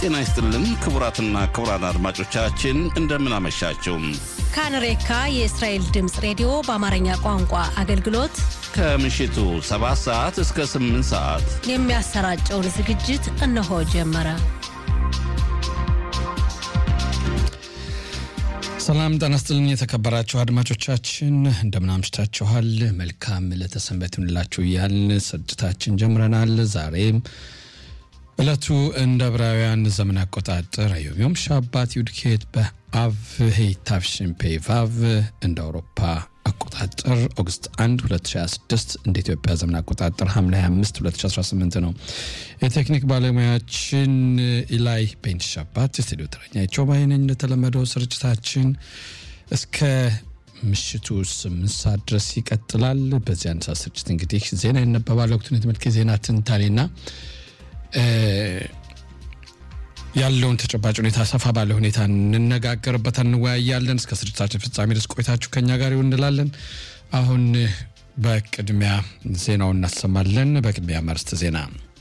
ጤና ይስጥልን ክቡራትና ክቡራን አድማጮቻችን እንደምን አመሻችሁ። ካንሬካ የእስራኤል ድምፅ ሬዲዮ በአማርኛ ቋንቋ አገልግሎት ከምሽቱ 7 ሰዓት እስከ 8 ሰዓት የሚያሰራጨውን ዝግጅት እነሆ ጀመረ። ሰላም ጤና ይስጥልን የተከበራችሁ አድማጮቻችን እንደምን አምሽታችኋል። መልካም ለተሰንበት ይሁንላችሁ እያልን ስርጭታችን ጀምረናል። ዛሬም ዕለቱ እንደ ዕብራውያን ዘመን አቆጣጠር አዮሚዮም ሻባት ዩድኬት በአቭ ሄይታፍሽን ፔቫቭ እንደ አውሮፓ አቆጣጠር ኦገስት 1 2026 እንደ ኢትዮጵያ ዘመን አቆጣጠር ሐምሌ 25 2018 ነው። የቴክኒክ ባለሙያችን ኢላይ ቤንት ሻባት፣ የስቱዲዮ ተረኛቸው ባይነኝ። እንደተለመደው ስርጭታችን እስከ ምሽቱ ስምንት ሰዓት ድረስ ይቀጥላል። በዚህ አንድ ሰዓት ስርጭት እንግዲህ ዜና ይነበባል። ወቅቱን የተመልከ ዜና ትንታኔና ያለውን ተጨባጭ ሁኔታ ሰፋ ባለ ሁኔታ እንነጋገርበት እንወያያለን። እስከ ስርጭታችን ፍጻሜ ድረስ ቆይታችሁ ከኛ ጋር ይሁን እንላለን። አሁን በቅድሚያ ዜናውን እናሰማለን። በቅድሚያ መርስት ዜና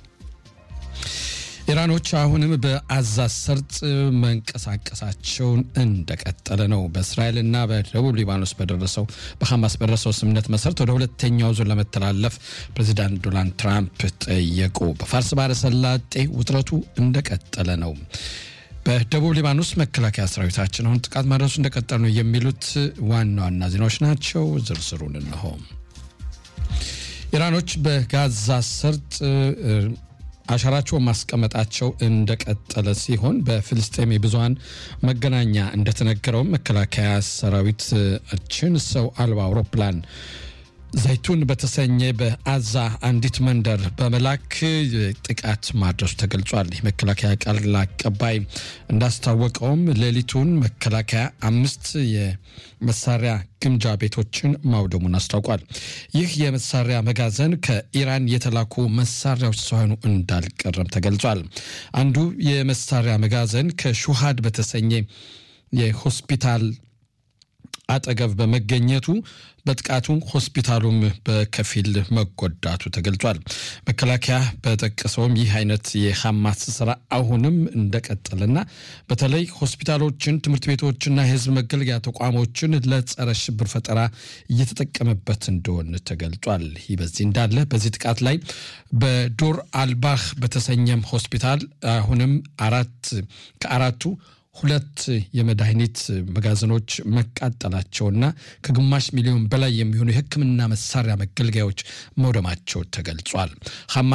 ኢራኖች አሁንም በአዛ ሰርጥ መንቀሳቀሳቸውን እንደቀጠለ ነው። በእስራኤልና በደቡብ ሊባኖስ በደረሰው በሐማስ በደረሰው ስምምነት መሰረት ወደ ሁለተኛው ዙር ለመተላለፍ ፕሬዚዳንት ዶናልድ ትራምፕ ጠየቁ። በፋርስ ባሕረ ሰላጤ ውጥረቱ እንደቀጠለ ነው። በደቡብ ሊባኖስ መከላከያ ሰራዊታችን አሁን ጥቃት ማድረሱ እንደቀጠለ ነው የሚሉት ዋና ዋና ዜናዎች ናቸው። ዝርዝሩን እንሆ። ኢራኖች በጋዛ ሰርጥ አሻራቸውን ማስቀመጣቸው እንደቀጠለ ሲሆን በፍልስጤም የብዙሀን መገናኛ እንደተነገረው መከላከያ ሰራዊታችን ሰው አልባ አውሮፕላን ዘይቱን በተሰኘ በአዛ አንዲት መንደር በመላክ ጥቃት ማድረሱ ተገልጿል። የመከላከያ ቃል አቀባይ እንዳስታወቀውም ሌሊቱን መከላከያ አምስት የመሳሪያ ግምጃ ቤቶችን ማውደሙን አስታውቋል። ይህ የመሳሪያ መጋዘን ከኢራን የተላኩ መሳሪያዎች ሳይሆኑ እንዳልቀረም ተገልጿል። አንዱ የመሳሪያ መጋዘን ከሹሃድ በተሰኘ የሆስፒታል አጠገብ በመገኘቱ በጥቃቱ ሆስፒታሉም በከፊል መጎዳቱ ተገልጿል። መከላከያ በጠቀሰውም ይህ አይነት የሐማስ ስራ አሁንም እንደቀጠለና በተለይ ሆስፒታሎችን፣ ትምህርት ቤቶችና የህዝብ መገልገያ ተቋሞችን ለጸረ ሽብር ፈጠራ እየተጠቀመበት እንደሆነ ተገልጿል። ይህ በዚህ እንዳለ በዚህ ጥቃት ላይ በዶር አልባህ በተሰኘም ሆስፒታል አሁንም አራት ከአራቱ ሁለት የመድኃኒት መጋዘኖች መቃጠላቸውና ከግማሽ ሚሊዮን በላይ የሚሆኑ የሕክምና መሳሪያ መገልገያዎች መውደማቸው ተገልጿል።